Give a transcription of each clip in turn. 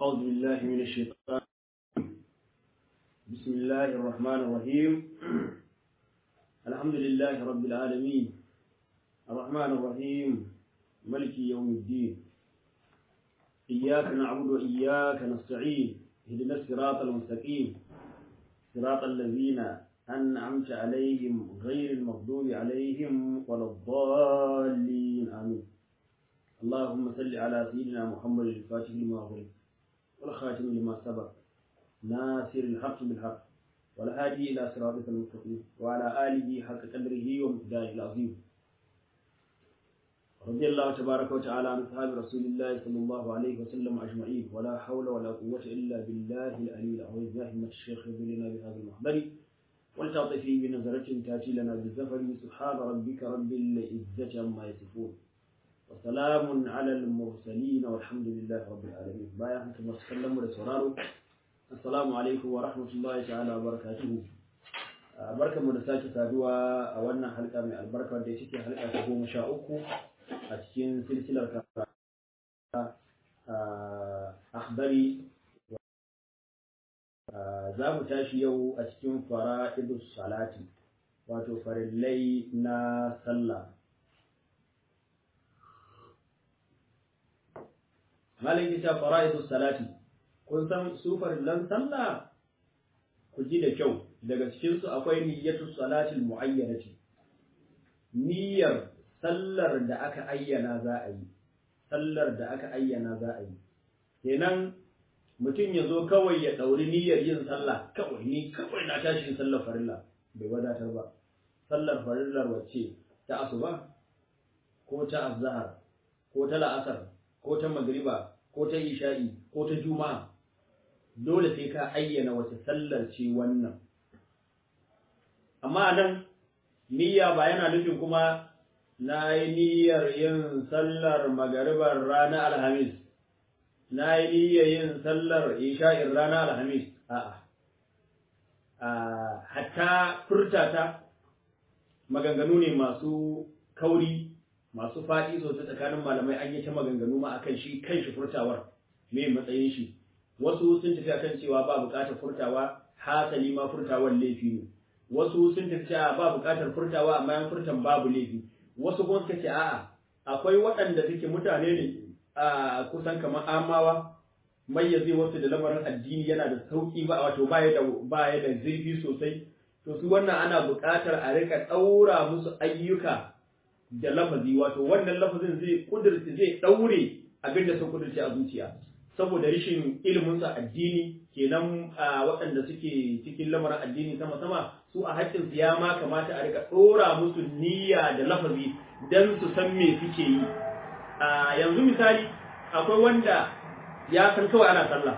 أعوذ بالله من الشيطان بسم الله الرحمن الرحيم الحمد لله رب العالمين الرحمن الرحيم ملك يوم الدين إياك نعبد وإياك نستعين اهدنا الصراط المستقيم صراط الذين أنعمت عليهم غير المغضوب عليهم ولا الضالين آمين اللهم صل على سيدنا محمد الفاتح لما أغلق والخاتم لما سبق ناصر الحق بالحق والهادي إلى صراطك المستقيم وعلى آله حق قدره ومقداره العظيم رضي الله تبارك وتعالى عن أصحاب رسول الله صلى الله عليه وسلم أجمعين ولا حول ولا قوة إلا بالله العلي العظيم يا همة الشيخ لنا بهذا المحضر ولتعطفي بنظرة تأتي لنا بالزفر سبحان ربك رب العزة عما يصفون وسلام على المرسلين والحمد لله رب العالمين بايا حكم وسلم ورسولارو السلام عليكم ورحمة الله تعالى وبركاته barkan mu da sake saduwa a wannan halka mai albarka da take halka ta goma sha uku a cikin silsilar akhbari za mu tashi yau a cikin fara'idus salati wato farillai na sallah malin kita fara'idus salati kun san su farillan sallah ku ji da kyau daga cikin su akwai niyyatus salatil muayyanati niyyar sallar da aka ayyana za a yi sallar da aka ayyana za a yi kenan mutum ya zo kawai ya ɗauri niyyar yin sallah kawai ni kawai na tashin sallar farilla bai wadatar ba sallar farillar wacce ta asuba ko ta azhar ko ta la'asar ko ta magriba ko ta isha'i ko ta juma'a dole sai ka ayyana wace sallar ce wannan amma nan niyya ba yana nufin kuma na yi niyyar yin sallar magaribar ranar alhamis na yi niyyar yin sallar isha'in ranar alhamis a'a hatta furtata maganganu ne masu kauri masu faɗi sosai tsakanin malamai an yi ta maganganu ma akan shi kan shi furtawar me matsayin shi wasu sun tafi akan cewa ba buƙatar furtawa hasali ma furtawar laifi ne wasu sun tafi cewa ba buƙatar furtawa amma yan furtan babu laifi wasu kuma suka ce a'a akwai waɗanda suke mutane ne a kusan kamar amawa mayyaze wasu da lamarin addini yana da sauki ba wato baya da baya da zurfi sosai to su wannan ana buƙatar a rika ɗaura musu ayyuka da lafazi wato wannan lafazin zai kudurci zai ɗaure abinda sun kudurci a zuciya saboda rashin ilimin sa addini kenan waɗanda suke cikin lamarin addini sama sama su a haƙƙin su ya ma kamata a rika ɗora musu niyya da lafazi dan su san me suke yi a yanzu misali akwai wanda ya san kawai ana sallah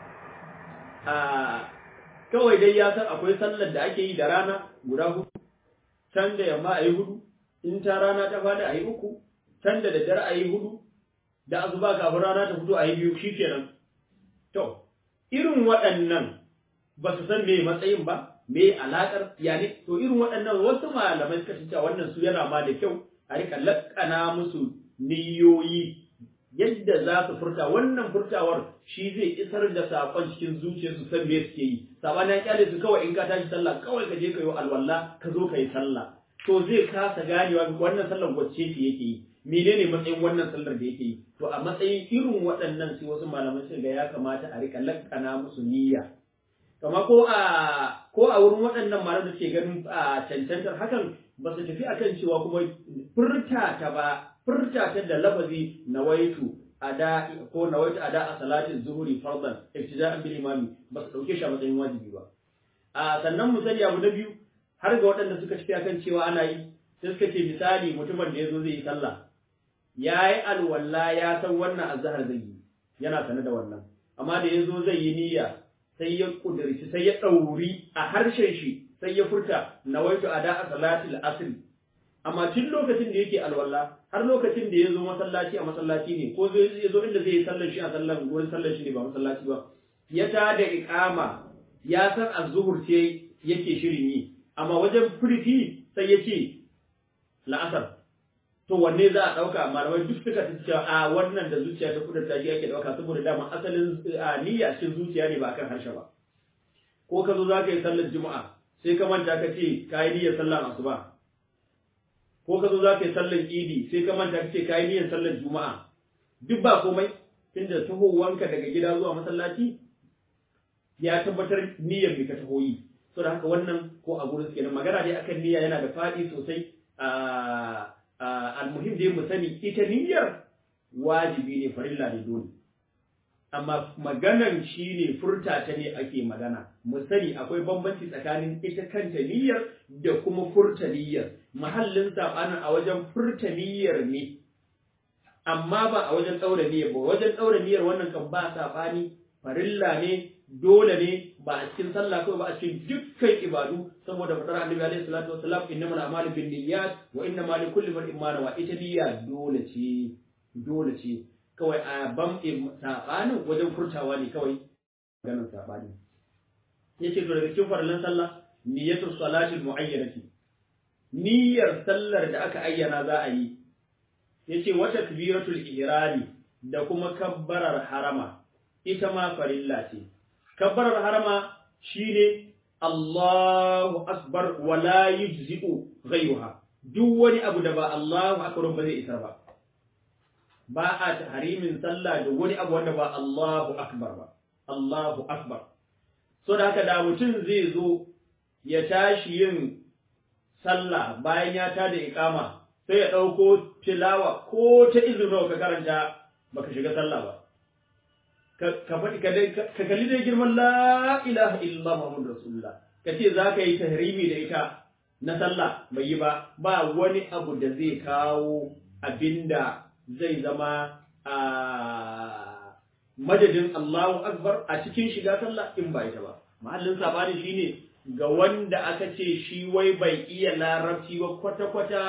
a kawai dai ya san akwai sallar da ake yi da rana guda hudu can da yamma a yi hudu in ta rana ta fada a yi uku can da daddare a yi hudu da azuba kafin rana ta fito a yi biyu shikenan to irin waɗannan ba su san me matsayin ba me alaƙar yani to irin waɗannan wasu malamai suka ce wannan su yana ma da kyau a rika laƙana musu niyoyi yadda za su furta wannan furtawar shi zai isar da saƙon cikin zuciyarsu san me suke yi sabanin kyale su kawai in ka tashi sallah kawai ka je ka yi alwala ka zo ka yi sallah to zai kasa ganewa wannan sallar wacce ce yake yi menene matsayin wannan sallar da yake yi to a matsayin irin waɗannan sai wasu malamai sun ga ya kamata a rika lakkana musu niyya kama ko a ko a wurin waɗannan malamai da ke ganin a cancantar hakan ba su tafi akan cewa kuma furta ta ba furta ta da lafazi nawaitu ada ko nawaitu ada a salatin zuhuri fardan ibtida'an bil imami ba su dauke shi a matsayin wajibi ba a sannan mu sani abu na biyu har ga waɗanda suka tafi akan cewa ana yi sai suka ce misali mutumin da ya zo zai yi sallah ya yi alwala ya san wannan azhar zai yi yana sane da wannan amma da ya zo zai yi niyya sai ya kudirci sai ya ɗauri a harshen shi sai ya furta nawaitu ada a salatil asr amma tun lokacin da yake alwala har lokacin da ya zo masallaci a masallaci ne ko zai zo inda zai yi sallar shi a sallar gurin sallar shi ne ba masallaci ba ya ta da iqama ya san azzuhur ce yake shirin yi amma wajen furfi sai ya ce la'asar to wanne za a ɗauka malamai duk suka ta cewa a wannan da zuciya ta kudurta shi ake ɗauka saboda dama asalin niyya cikin zuciya ne ba akan harshe ba ko ka zo za ka yi sallar juma'a sai ka manta ka ce ka yi niyyar sallar asuba ko ka zo za ka yi sallar idi sai ka manta ka ce ka yi niyyar sallar juma'a duk ba komai tunda tahowanka daga gida zuwa masallaci ya tabbatar niyyar mai ka taho yi so da haka wannan ko a gurin kenan magana dai akan niyya yana da faɗi sosai almuhim dai mu sani ita niyyar wajibi ne farilla ne dole amma maganan shi ne furta ta ne ake magana mu sani akwai bambanci tsakanin ita kanta niyyar da kuma furta niyyar mahallin sabanin a wajen furta niyyar ne amma ba a wajen ɗaura niyyar ba wajen ɗaura niyyar wannan kan ba sabani farilla ne dole ne ba a cikin sallah kawai ba a cikin dukkan ibadu saboda fadar annabi alaihi salatu wassalam innamal a'malu binniyat wa innamal likulli imrin ma nawa ita niyya dole ce dole ce kawai a bam sabanin wajen furtawa ne kawai ganin sabani yace to daga cikin farallan sallah niyyatu salati muayyanati niyyar sallar da aka ayyana za a yi yace wa takbiratul ihrami da kuma kabbarar harama ita ma farilla ce kabbarar harama shine Allahu akbar wa la yujzi'u ghayruha duk wani abu da ba Allahu akbar ba zai isar ba ba a tahrimin sallah da wani abu wanda ba Allahu akbar ba Allahu akbar so da haka da mutum zai zo ya tashi yin sallah bayan ya tada iqama sai ya dauko tilawa ko ta izinin ka karanta baka shiga sallah ba ka faɗi ka kalli dai girman la ilaha illallah muhammadu rasulullah ka ce za ka yi tahrimi da ita na sallah bai yi ba ba wani abu da zai kawo abinda zai zama a madadin Allahu akbar a cikin shiga sallah in ba ita ba mahallin sabani shine ga wanda aka ce shi wai bai iya larabci ba kwata-kwata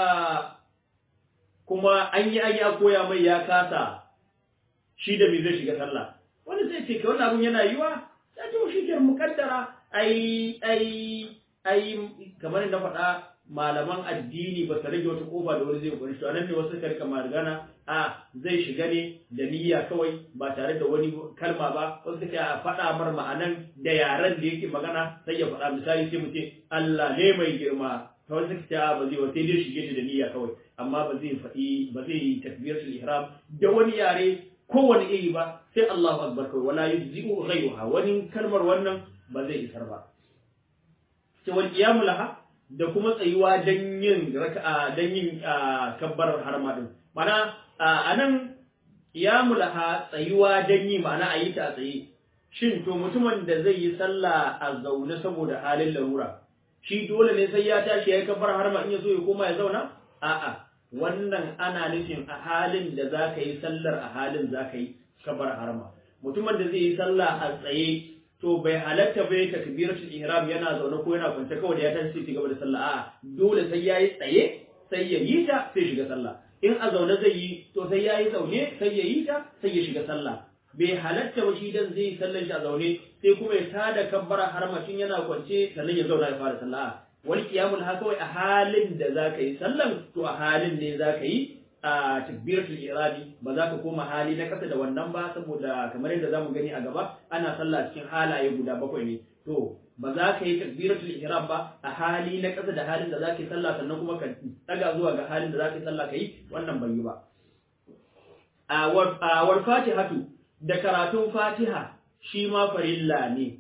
kuma an yi an ya koya mai ya kasa shi da me zai shiga sallah wani zai ce wannan abun yana yiwa ya ce shi ke mukaddara ai ai ai kamar da faɗa malaman addini ba su rage wata kofa da wani zai kuri shi anan ne wasu suka rika magana a zai shiga ne da niyya kawai ba tare da wani kalma ba wasu suka a faɗa mar ma'anan da yaren da yake magana sai ya faɗa misali sai mu ce Allah ne mai girma ta wasu suka ce ba zai sai dai shige ta da niyya kawai amma ba zai faɗi ba zai yi takbiratul ihram da wani yare kowane iri ba sai Allahu akbar kawai wala yujzi'u ghayruha wani kalmar wannan ba zai isar ba sai wal qiyamu laha da kuma tsayuwa dan yin raka'a dan yin kabbarar harma din mana anan qiyamu laha tsayuwa dan yi ma'ana ayi ta tsaye shin to mutumin da zai yi sallah a zaune saboda halin larura shi dole ne sai ya tashi yayi kabbar harma in ya zo ya koma ya zauna a'a wannan ana nufin a halin da za ka yi sallar a halin za ka yi kabar harma mutumin da zai yi sallah a tsaye to bai halatta bai takbiratul ihram yana zaune ko yana kwance kawai da ya tashi sai gaba da sallah a'a dole sai yayi tsaye sai ya yi ta sai shiga sallah in a zaune zai yi to sai yayi zaune sai ya yi ta sai ya shiga sallah bai halatta ba shi dan zai yi sallar shi a zaune sai kuma ya tada kabbara harma tun yana kwance sannan ya zauna ya fara sallah wal qiyamul ha kawai a halin da zaka yi sallan to a halin ne zaka yi a takbiratul iradi ba za ka koma hali na kasa da wannan ba saboda kamar yadda zamu gani a gaba ana sallah cikin halaye guda bakwai ne to ba za ka yi takbiratul ihram ba a hali na kasa da halin da za ka yi sallah sannan kuma ka daga zuwa ga halin da za ka yi sallah ka yi wannan bai yi ba a war fatihatu da karatun fatiha shi ma farilla ne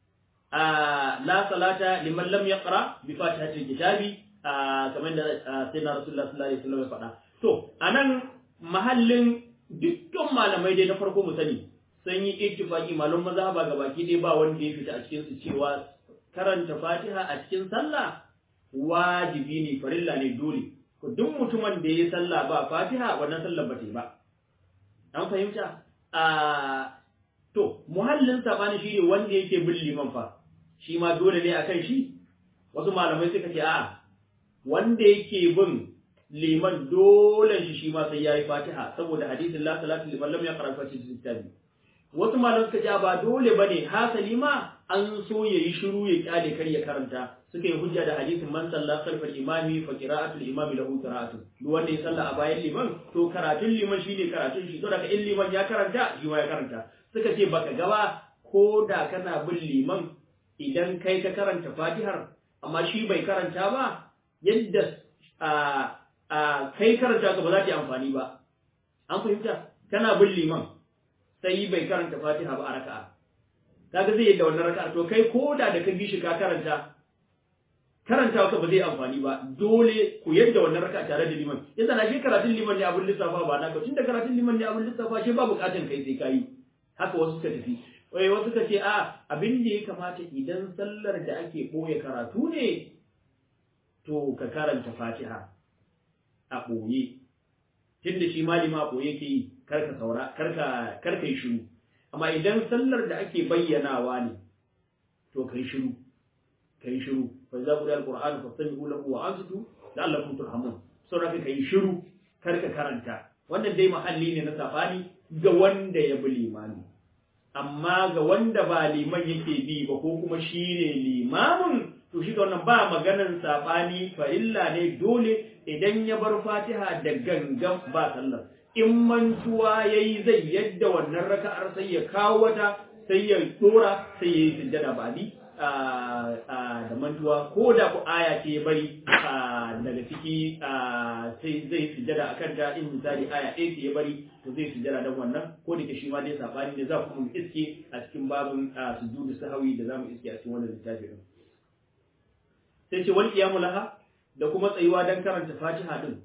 la salata liman lam yaqra bi fatihatil kitabi kamar da sayyidina rasulullah sallallahu alaihi wasallam ya faɗa to anan mahallin dukkan malamai dai na farko mu sani sun yi ittifaqi malum mazhaba ga baki dai ba wanda ya fita a cikin su cewa karanta fatiha a cikin sallah wajibi ne farilla ne dole ko duk mutumin da ya sallah ba fatiha wannan sallar ba ta yi ba an fahimta a to muhallin sabani shine wanda yake bin liman fa shi ma dole ne akan shi wasu malamai suka ce a wanda yake bin liman dole shi shi ma sai yayi fatiha saboda hadisin la salatu liman lam yaqra fatiha kitabi wasu malamai suka ce ba dole bane hasali ma an so ya yi shiru ya kyale kar ya karanta suka yi hujja da hadisin man salla khalfal imami fa qira'atul imami lahu qira'atun duk wanda ya salla a bayan liman to karatun liman shine karatun shi to daga in liman ya karanta shi ma ya karanta suka ce baka gaba ko da kana bin liman idan kai ka karanta fatihar amma shi bai karanta ba yadda a a kai karanta ka ba za ta yi amfani ba an fahimta kana bin liman sai bai karanta fatiha ba a raka'a kaga zai yadda wannan raka'a to kai ko da da ka bi shi ka karanta karanta ka ba zai amfani ba dole ku yadda wannan raka'a tare da liman yasa na shi karatun liman ne abin lissafa ba na ka tunda karatun liman ne abin lissafa shi ba bukatun kai sai kayi haka wasu suka tafi wai wasu suka ce a abin da ya kamata idan sallar da ake boye karatu ne to ka karanta fatiha a boye tunda shi malima a boye ke yi karka saura karka karka yi shiru amma idan sallar da ake bayyanawa ne to kai shiru kai shiru fa idza quriya alquran fastami'u lahu wa ansitu la'allakum turhamun saboda kai shiru karka karanta wannan dai mahalli ne na safani ga wanda ya bi limami amma ga wanda ba liman yake bi ba ko kuma shi ne limamin to shi wannan ba maganan sabani farilla ne dole idan ya bar fatiha da gangan ba sallar in mantuwa yayi zai yadda wannan raka'ar sai ya kawo wata sai ya dora sai ya yi sujjada ba bi da mantuwa ko da ku aya ce bari daga ciki sai zai sujjada akan ta in misali aya ɗaya ce ya bari to zai sujjada don wannan ko da ke shi ma dai sabani ne za ku mu iske a cikin babin sujudu sahawi da za mu iske a cikin wannan littafi din sai ce wal qiyamu laha da kuma tsayuwa dan karanta fatiha din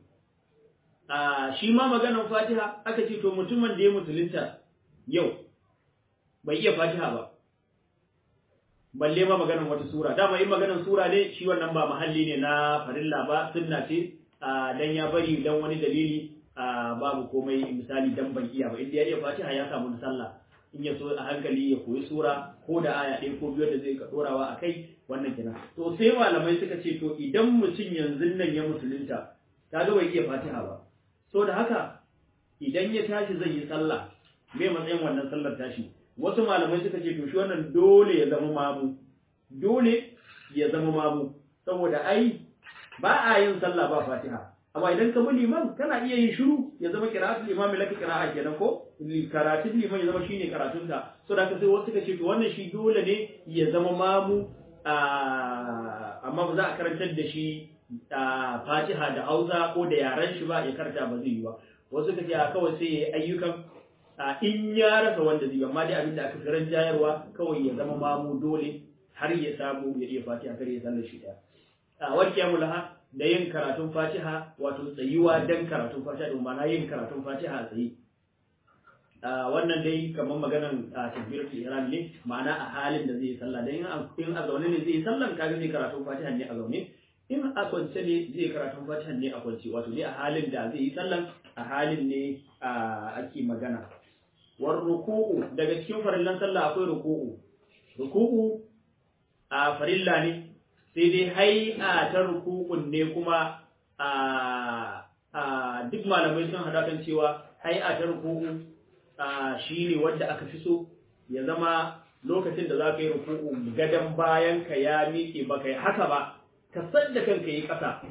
a shi ma maganan fatiha aka ce to mutumin da ya musulunta yau bai iya fatiha ba balle ma maganan wata sura dama in maganan sura ne shi wannan ba mahalli ne na farilla ba sunna ce dan ya bari dan wani dalili babu komai misali dan ban iya ba inda ya iya fatiha ya samu sallah in ya so a hankali ya koyi sura ko da aya ɗaya ko biyu da zai ka dorawa a kai wannan kenan to sai malamai suka ce to idan mutum yanzu nan ya musulunta kaga bai iya fatiha ba so da haka idan ya tashi zai yi sallah me matsayin wannan sallar tashi wasu malamai suka ce to shi wannan dole ya zama mamu dole ya zama mamu saboda ai ba a yin sallah ba fatiha amma idan ka bi liman kana iya yin shiru ya zama qira'atul imami laka qira'a kenan ko karatun liman ya zama shine karatun ka so da sai wasu suka ce to wannan shi dole ne ya zama mamu amma ba za a karantar da shi fatiha da hausa ko da yaren shi ba ya karanta ba zai yi ba wasu suka ce kawai sai ya yi ayyukan in ya rasa wanda zai amma dai abin da aka fi jayarwa kawai ya zama mamu dole har ya samu ya iya fatiha kar ya sallar shi daya a wal laha da yin karatun fatiha wato tsayuwa dan karatun fatiha din ma'ana yin karatun fatiha a tsaye wannan dai kamar maganan takbiratul ihram ne ma'ana a halin da zai yi sallah dan in a zaune ne zai yi sallan kaga zai karatun fatiha ne a zaune in a kwance ne zai karatun fatiha ne a kwance wato ne a halin da zai yi sallan a halin ne ake magana war ruku'u daga cikin farillan sallah akwai ruku'u ruku'u a farilla ne sai dai hai'a ta ruku'un ne kuma a duk malamai sun hada kan cewa hai'a ta ruku'u shi ne wanda aka fi so ya zama lokacin da za ka yi ruku'u gadon bayan ka ya miƙe ba ka yi haka ba ka sadda kanka yi ƙasa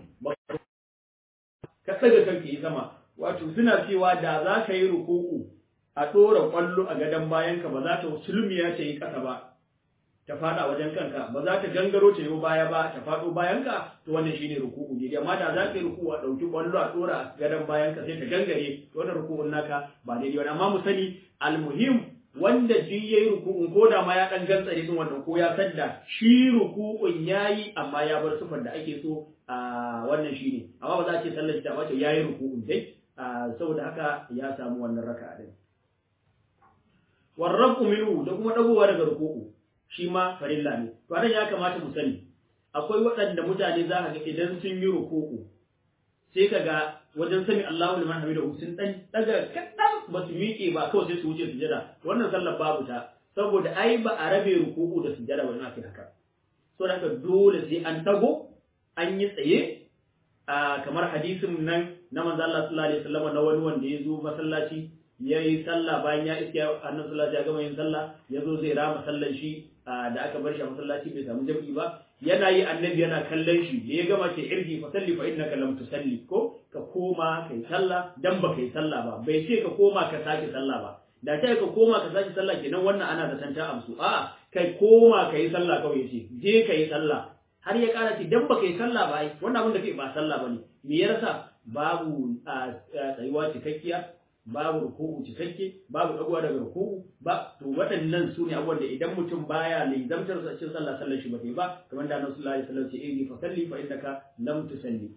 ka tsaga kanka yi sama wato suna cewa da za ka yi ruku'u a ɗora ƙwallo a gadon bayanka ba za ta sulmiya ta yi ƙasa ba ta faɗa wajen kanka ba za ta gangaro ta yi baya ba ta faɗo bayanka to wannan shine ruku'u ne amma da za ka yi ruku'u a ɗauki ƙwallo a ɗora a gadon bayanka sai ta gangare to wannan ruku'un naka ba daidai wani amma mu sani almuhim wanda duk yayi ruku'un ko da ma ya dan gantsare din wannan ko ya sadda shi ruku'un yayi amma ya bar sufar da ake so a wannan shine amma ba za a ce sallar ta wace yayi ruku'un dai saboda haka ya samu wannan raka'a din warrabu minhu da kuma dagowa daga ruku'u shi ma farilla ne to anan ya kamata mu sani akwai waɗanda mutane za ka ga idan sun yi ruku'u sai ka ga wajen sami Allahu liman hamidahu sun dan daga kadan ba su miƙe ba kawai sai su wuce sujada wannan sallar babu ta saboda ai ba a rabe ruku'u da sujada ba ina kai haka so da haka dole sai an tago an yi tsaye kamar hadisin nan na manzo Allah sallallahu alaihi wasallam na wani wanda ya zo masallaci yayi sallah bayan ya iska annabi sallallahu ya gama yin sallah ya zo zai rama sallan shi da aka bar shi a masallaci bai samu jam'i ba yana yi annabi yana kallon shi da ya gama ce irji fa salli fa innaka lam tusalli ko ka koma kai sallah dan ba kai sallah ba bai ce ka koma ka sake sallah ba da ta ka koma ka sake sallah kenan wannan ana da santa amsu a kai koma kai sallah kawai yace je kai sallah har ya kara ce dan ba kai sallah ba ai wannan abin da kai ba sallah bane me ya rasa babu tsayuwa cikakkiya babu ruku'u cikakke babu dagowa daga ruku'u ba to waɗannan su ne abubuwan da idan mutum baya lizamtar sa cikin sallah sallar shi ba ta ba kamar da Annabi sallallahu alaihi wasallam ce eh fa salli fa innaka lam tusalli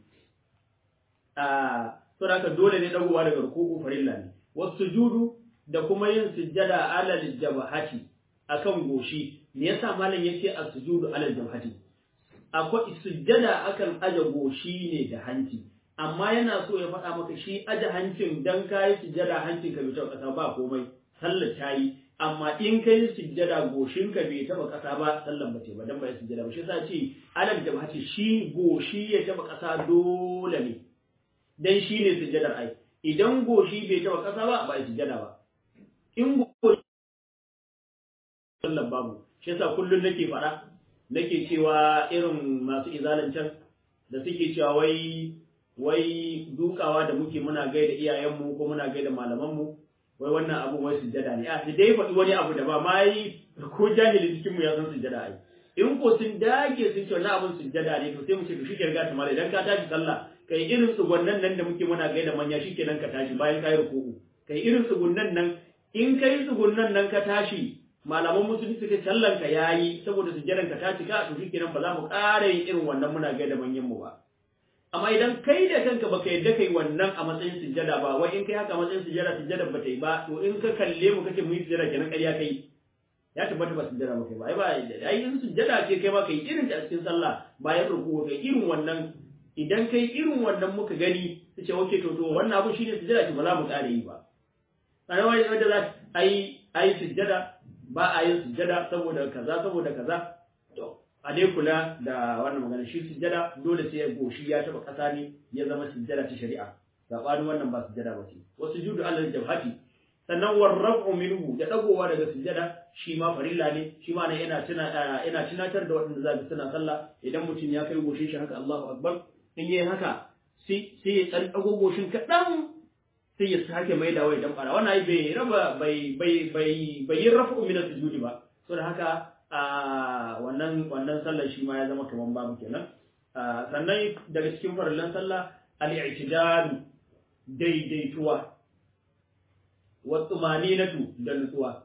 a to haka dole ne dagowa daga ruku'u farilla ne wasujudu da kuma yin sujjada alal jabhati akan goshi me yasa malam yace as-sujudu alal jabhati akwai sujjada akan aje goshi ne da hanci amma yana so ya faɗa maka shi aje hancin dan kayi sujjada hancin ka bai taɓa ƙasa ba komai sallar ta yi amma in kai sujjada goshin ka bai taɓa ƙasa ba sallar ba ce ba dan ba ya sujjada ba shi yasa ce alal jabhati shi goshi ya taɓa ƙasa dole ne dan shi ne sujjadar ai idan goshi bai taɓa ƙasa ba ba ya sujjada ba in goshi sallar babu shi yasa kullum nake faɗa nake cewa irin masu izalancan da suke cewa wai wai dukawa da muke muna gaida iyayenmu ko muna gaida malamanmu wai wannan abu wai sujjada ne a su dai faɗi wani abu da ba ma yi ko jahili cikin mu ya san sujjada ai in ko sun dage sun ce wannan abun sujjada ne to sai mu ce to shike riga ta mala idan ka tashi sallah kai irin tsugunnan nan da muke muna gaida manya shikenan ka tashi bayan kai ruku'u kai irin tsugunnan nan in kai tsugunnan nan ka tashi malaman musulmi suka sallan ka yayi saboda sujjadan ka ta cika to shikenan ba za mu ƙara yin irin wannan muna gaida manyan mu ba amma idan kai da kanka baka yadda kai wannan a matsayin sujjada ba wai in kai haka a matsayin sujjada sujjada ba ta yi ba to in ka kalle mu kace mu yi sujjada kenan ƙarya kai ya tabbata ba sujjada ba kai ba ai ba ai in sujjada ce kai ma kai irin ta a cikin sallah bayan ruku kai irin wannan idan kai irin wannan muka gani su ce okay to to wannan abu shine sujjada ce ba za mu ƙara yi ba sai wai wanda za ai ai sujjada ba a yin sujjada saboda kaza saboda kaza to a dai kula da wannan magana shi sujjada dole sai ya goshi ya taba kasa ne ya zama sujjada ta shari'a sabanin wannan ba sujjada ba ce wasu judu alal jabhati sannan warrafu minhu da dagowa daga sujjada shi ma farilla ne shi ma ne yana tuna yana tunatar da waɗanda zaka suna sallah idan mutum ya kai goshin shi haka Allahu akbar in yayi haka sai sai ya dan dago goshin kadan sai ya sake mai da wai dan fara wannan ai bai raba bai bai bai bai yin rafu min sujudi ba saboda haka a wannan wannan sallar shi ma ya zama kaman babu kenan sannan daga cikin farillan sallah al-i'tidal daidaituwa wa tumaninatu da nutsuwa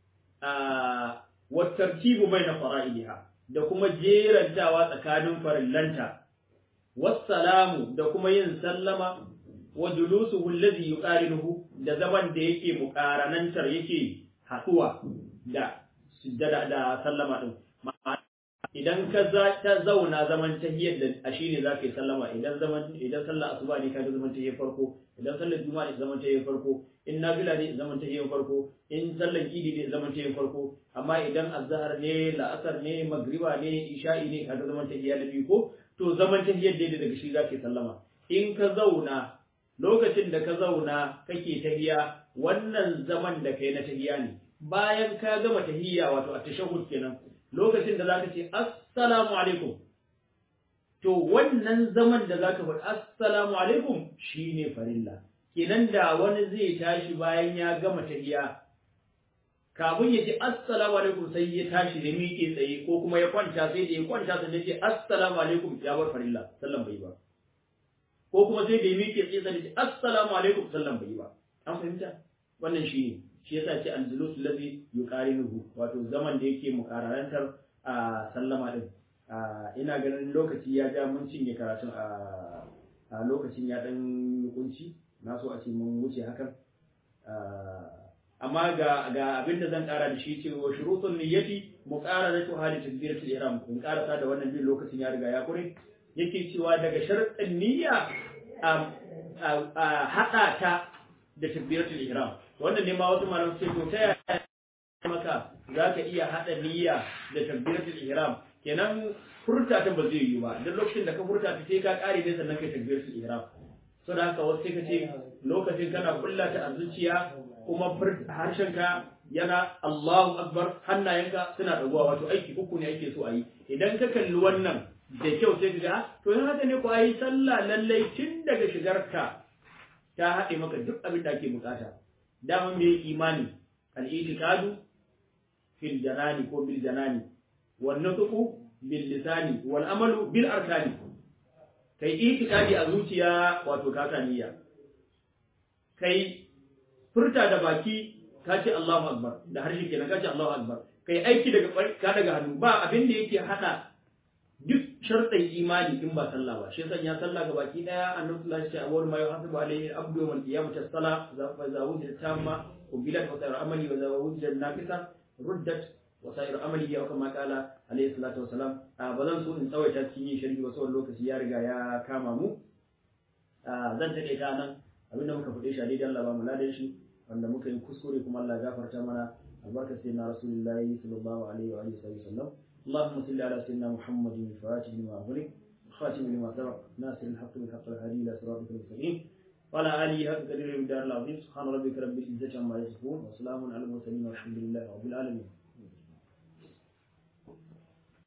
wa tartibu baina fara'idiha da kuma jerantawa tsakanin farillanta wassalamu da kuma yin sallama wa julusuhu alladhi yuqarinuhu da zaman da yake muqaranantar yake haduwa da sujjada da sallama din idan ka ta zauna zaman tahiyyar da a shine zaka yi sallama idan zaman idan sallar asuba ne kaga zaman tahiyyar farko idan sallar juma'a ne zaman tahiyyar farko in nafila ne zaman tahiyyar farko in sallar idi ne zaman tahiyyar farko amma idan azhar ne la'asar ne magriba ne isha'i ne kaga zaman tahiyyar da biyu ko to zaman tahiyyar da daga shi zaka yi sallama in ka zauna lokacin da ka zauna kake tahiya wannan zaman da kai na tahiya ne bayan ka gama tahiyya wato at-tashahhud kenan lokacin da zaka ce assalamu alaikum to wannan zaman da zaka faɗi assalamu alaikum shine farilla kenan da wani zai tashi bayan ya gama tahiyya kafin ya ce assalamu alaikum sai ya tashi da miƙe tsaye ko kuma ya kwanta sai da ya kwanta sai ya ce assalamu alaikum ya bar farilla sallan bai ba ko kuma sai da ya miƙe tsaye sai ya ce assalamu alaikum sallan bai ba an fahimta wannan shi ne shi yasa ce al-julus allazi yuqarinuhu wato zaman da yake muqararantar a sallama din ina ganin lokaci ya ja mun cinye karatun a lokacin ya dan kunci na so a ce mun wuce hakan amma ga ga abin da zan kara da shi cewa shurutun niyyati muqaranatu hali takbiratul ihram kun karasa da wannan bin lokacin ya riga ya kure yake cewa daga sharuɗin niyya a haɗa ta da takbiratul ihram wannan ne ma wasu malamai sai to ta yaya maka za ka iya haɗa niyya da takbiratul ihram kenan furta ta ba zai yi ba duk lokacin da ka furta ta sai ka ƙare ne sannan kai takbiratul ihram so da haka wasu sai ka ce lokacin kana kulla ta a zuciya kuma harshenka yana Allahu akbar hannayenka suna dagowa wato aiki uku ne ake so a yi idan ka kalli wannan da kyau sai ka ga to in haka ne ko ayi sallah lallai tun daga shigarka ta haɗe maka duk abin da ake bukata dama me imani al-i'tiqadu fil janani ko bil janani wan nutqu bil lisani wal amalu bil arkani kai i'tiqadi a zuciya wato ka niyya kai furta da baki ka ce Allahu akbar da harshe kenan ka ce Allahu akbar kai aiki daga ka daga hannu ba abin da yake hada duk sharɗin imani in ba sallah ba shi sanya sallah ga baki daya annabi sallallahu alaihi wasallam ma yuhasibu alaihi abdu yawm al-qiyamah as-salah za za wujida tamma ubilat wa sayar amali wa za wujida naqisa ruddat wa sayar amali ya kama kala alaihi salatu wasalam ba zan so in tsawaita cikin yin sharhi wasu lokaci ya riga ya kama mu zan take ta nan abinda muka faɗe shi a daidai Allah ba mu ladan shi wanda muka yi kuskure kuma Allah ya gafarta mana albarka sai na rasulullahi sallallahu alaihi wa alihi wasallam اللهم صل على سيدنا محمد الفاتح لما أغلق خاتم لما سبق ناصر الحق بالحق الهادي إلى صراطك المستقيم وعلى آله حق قدر الدار العظيم سبحان ربك رب العزة عما يصفون وسلام على المرسلين والحمد لله رب العالمين